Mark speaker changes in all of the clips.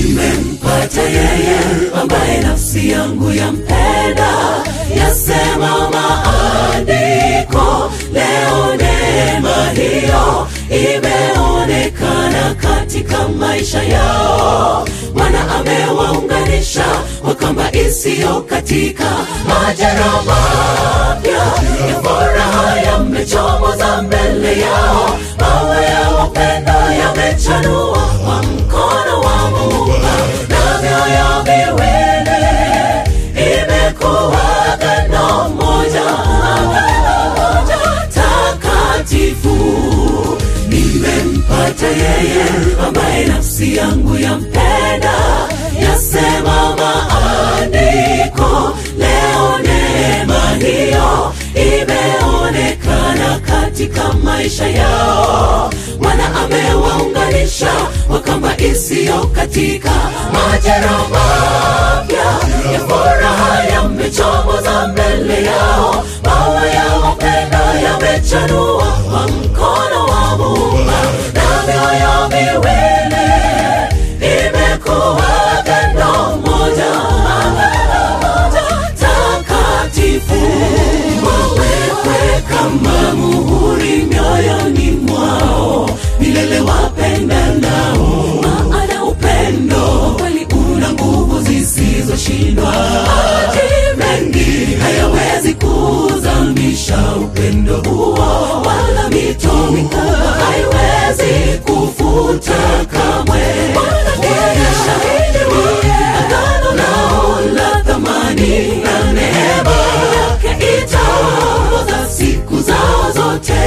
Speaker 1: nimempata yeye ambaye nafsi yangu yampenda yasema maandiko leo neema hiyo imeonekana katika maisha yao bwana amewaunganisha kwa kamba isiyo katika majera mapya ya furaha yamechomoza mbele yao mawe ya upendo yamechanua kwa mkono wa muumba na mioyo miwili imekuwa agano moja agano moja takatifu nimempata yeye ambaye nafsi yangu yampenda yasema maandiko leo neema hiyo imeonekana katika maisha yao bwana amewaunganisha kwa kamba isiyo katika majera mapya ya furaha yamechomoza mbele yao mawe ya upendo yamechanua kwa mkono wa muumba na mioyo miwili imekuwa agano moja agano moja takatifu wawekwe kama muhuri mioyoni mwao milele wapenda nao maana upendo kweli una nguvu zisizoshindwa maji mengi hayawezi kuzamisha upendo huo wala mito mikubwa haiwezi kufuta kamwe Ndiye shahidi wa agano lao la thamani na neema yake itaongoza siku zao zote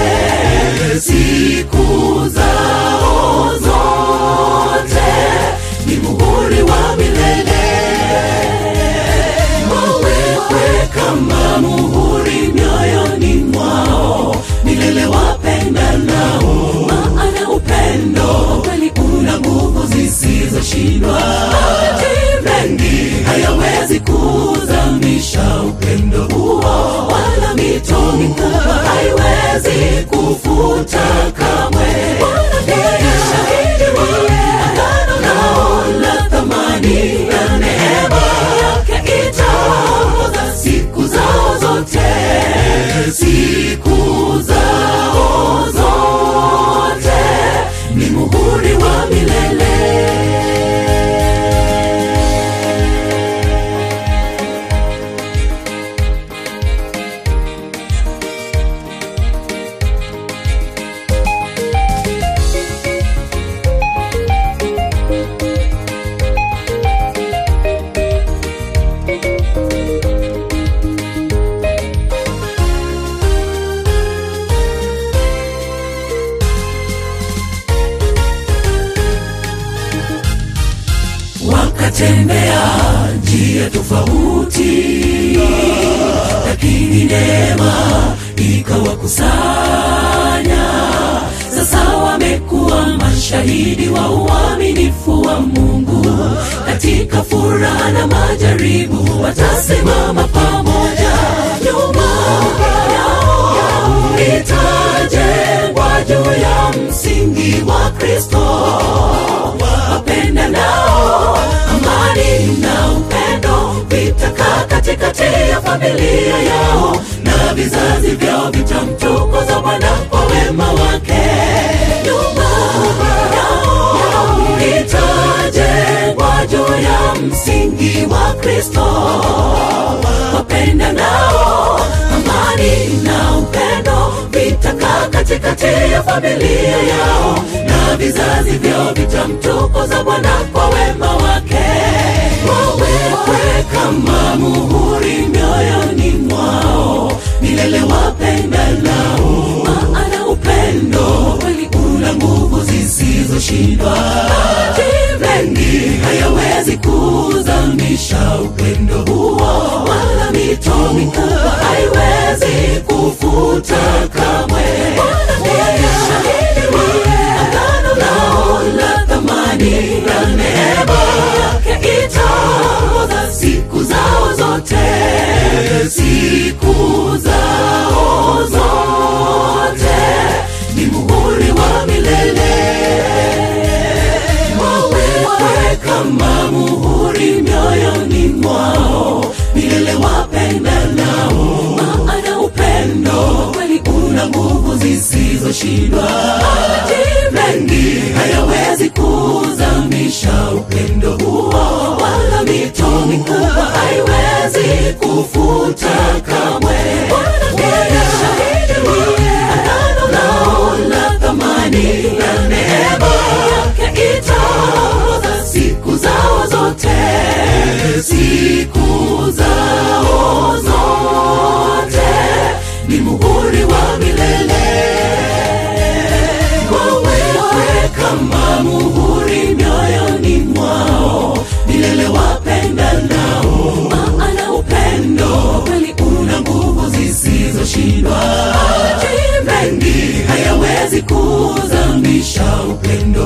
Speaker 1: siku zao zote ni muhuri wa milele wawekwe kama muhuri mioyoni mwao milele wapenda nao maana upendo kweli una nguvu zisizoshindwa maji mengi hayawezi kuzamisha upendo huo wala mito mikubwa haiwezi kufuta kamwe Ndiye shahidi wa agano lao la thamani na neema yake itaongoza siku zao zote siku zao zote ni muhuri wa milele wakatembea njia tofauti lakini neema ikawakusanya sasa wamekuwa mashahidi wa uaminifu wa mungu katika furaha na majaribu watasimama pamoja nyuma yao itajengwa juu ya msingi wa kristo wapenda nao amani na upendo vitakaa katikati ya familia yao na vizazi vyao vitamtukuza bwana kwa wema wake nyumba yao itajengwa juu ya msingi wa kristo wapenda nao amani na upendo vitakaa katikati ya familia yao na vizazi vyao vitamtukuza bwana kwa wema wake wawekwe kama muhuri mioyoni mwao milele wapenda nao maana upendo kweli una nguvu zisizoshindwa maji mengi hayawezi kuzamisha upendo huo wala mito mikubwa haiwezi kufuta kamwe Ndiye shahidi wa agano lao la thamani na neema yake itaongoza siku zao zote siku zao zote ni muhuri wa milele wawekwe kama muhuri mioyoni mwao milele wapendanao maana upendo kweli una nguvu zisizoshindwa maji mengi hayawezi kuzamisha upendo huo wala mito mikubwa haiwezi kufuta kamwe agano lao la thamani na neema yake itaongoza siku zao zote siku zao zote ni muhuri wa milele wawekwe kama muhuri mioyoni mwao milele wapendanao maana upendo kweli una nguvu zisizoshindwa maji mengi hayawezi kuzamisha upendo